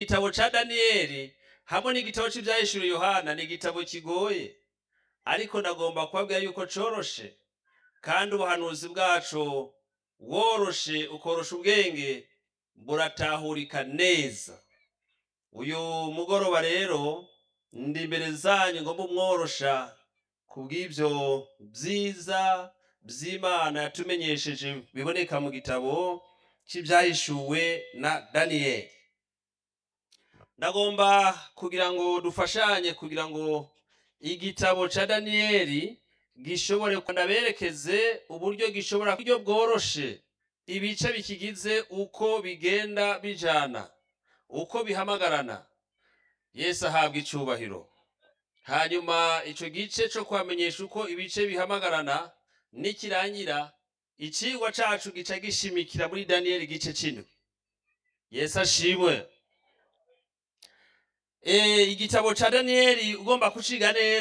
igitabo cya daniyeli hamwe n'igitabo cy'ibyahishuriwe yohana ni igitabo kigoye ariko nagomba kubabwira yuko coroshe kandi ubuhanuzi bwacu woroshe ukorosha ubwenge buratahurika neza uyu mugoroba rero ndi imbere zanyu ngomba umworosha ku bw'ibyo byiza by'imana yatumenyesheje biboneka mu gitabo cy'ibyahishuwe na daniyeli ndagomba kugira ngo dufashanye kugira ngo igitabo cya daniyeli gishobore kunaberekeze uburyo gishobora uburyo bworoshe ibice bikigize uko bigenda bijana uko bihamagarana yesu ahabwa icyubahiro hanyuma icyo gice cyo kwamenyesha uko ibice bihamagarana nikirangira icyigwa cyacu gica gishimikira muri daniyeli igice cy'indwi yesu ashimwe Eh, igitabo cya daniyeli ugomba kuciga neza